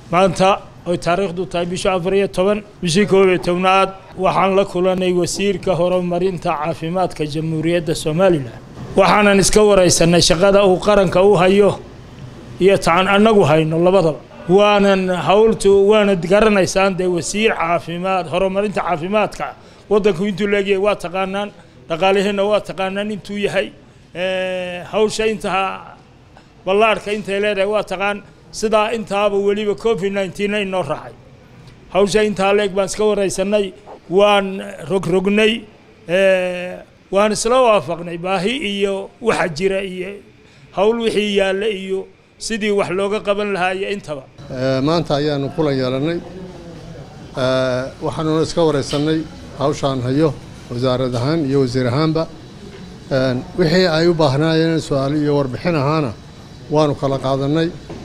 maanta oy taariikhdu tahay bisha afar iyo toban bishii koob iyo tobnaad waxaan la kulanay wasiirka horumarinta caafimaadka jamhuuriyadda somalilan waxaanan iska waraysanay shaqada uu qaranka u hayo iyo taan annagu hayno labadaba waanan hawltu waanad garanaysaan dee wasiir caafimaad horumarinta caafimaadka waddanku intuu leegyahay waa taqaanaan dhaqaaliheenna waa taqaanaan intuu yahay hawsha intaa ballaadhka intay leedahay waa taqaan sidaa intaaba weliba covid nineteen inoo raacay hawsha intaa leeg baan iska waraysanay waan rogrognay waan isla waafaqnay baahi iyo waxa jira iyo hawl wixii yaalla iyo sidii wax looga qaban lahaa iyo intaba maanta ayaanu kulan yeelannay waxaanuna iska waraysanay hawshaan hayo wasaarad ahaan iyo wasiir ahaanba wixii ay u baahnaayeen su-aal iyo warbixin ahaana waanu kala qaadannay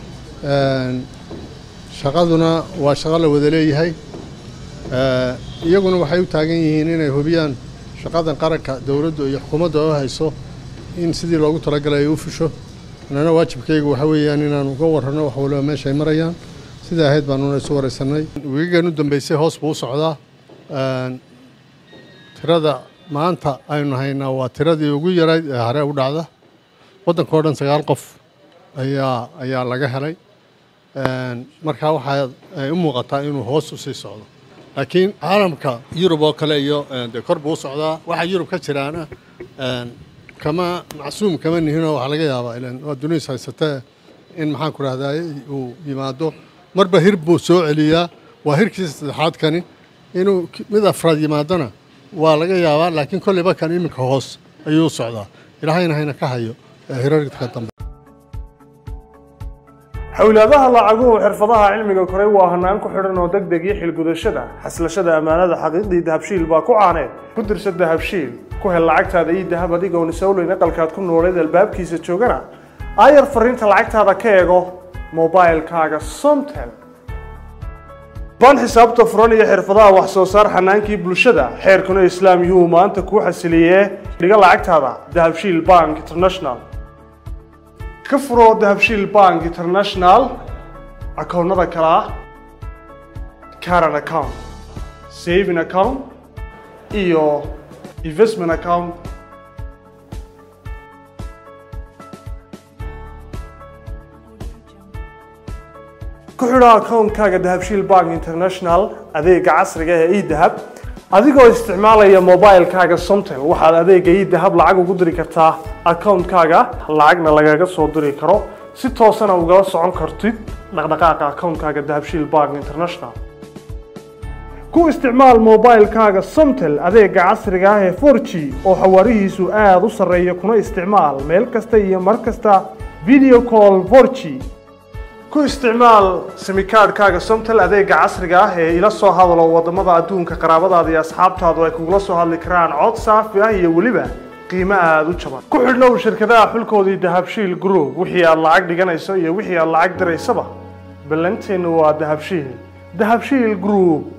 shaqaduna waa shaqo la wada leeyahay iyaguna waxay u taagan yihiin inay hubiyaan shaqadan qaranka dowladdu iyo xukuumadda oo hayso in sidii loogu talagalay ay u fusho annana waajibkaygu waxa weeyaan inaanu uga warranno wax waliba meeshay marayaan sidaa ahayd baanuna isu waraysanay wiigan u dambeysay hoos buu u socdaa tirada maanta aynu haynaa waa tiradii ugu yarayd ee hare u dhacda waddanka o dhan sagaal qof ayaa ayaa laga helay markaa waxaa ay u muuqataa inuu hoos u sii socdo laakiin caalamka yurub oo kale iyo dee kor buu u socdaa waxa yurub ka jiraana kama macsuum kama nihinoo waxaa laga yaabaa ilan waa duniis haysatee in maxaan ku rahdaa uu yimaado marba hir buu soo celiyaa waa hirkiisa saddexaad kani inuu mid afraad yimaadona waa laga yaabaa laakiin kolleyba kan iminka hoos ayuu u socdaa ilaahayna hayna ka hayo hirarka dambe xowlaadaha lacaguhu xirfadaha cilmiga koray waa hanaan ku xidhan oo deg deg iyo xilgudashada xaslashada ammaanada xaqiiqdii dahabshiil baa ku caaneed ku dirsa dahabshiil ku hel lacagtaada ii dahab adigoon isowleyn aqalkaad ku nooleed albaabkiisa joogana aayar fariinta lacagtaada ka eego mobailkaaga somtel baan xisaabta furan iyo xirfadaha wax soo saar xanaankii bulshada xeerkuna islaam yuhuu maanta kuu xasiliyee dhiga lacagtaada dahabshiil bank international ka furo dahabshiil bank international akoonnada kale ah caran account saving account iyo investment account ku xidho akoonkaaga dahabshiil bank international adeega casriga ee edahab adigoo isticmaalaya mobilkaaga somtel waxaad adeega edahab lacag ugu diri kartaa akoonkaaga lacagna lagaga soo diri karo si toosana ugala socon kartid dhaqdhaqaaqa akoonkaaga dahabshiil bank international ku isticmaal mobilkaaga somtel adeega casriga ah ee 4g oo xawaarihiisu aada u sarreeya kuna isticmaal meel kasta iyo mar kasta video call 4g ku isticmaal simikaadhkaaga somtel adeega casriga ah ee ila soo hadalo wadamada adduunka qaraabadaada iyo asxaabtaadu ay kugula soo hadli karaan cod saafi ah iyo weliba qiimo aada u jaban ku xidhnow shirkadaha xulkoodii dahabshiil group wixii aad lacag dhiganayso iyo wixii aad lacag diraysaba ballanteennu waa dahabshiil dahabshiil group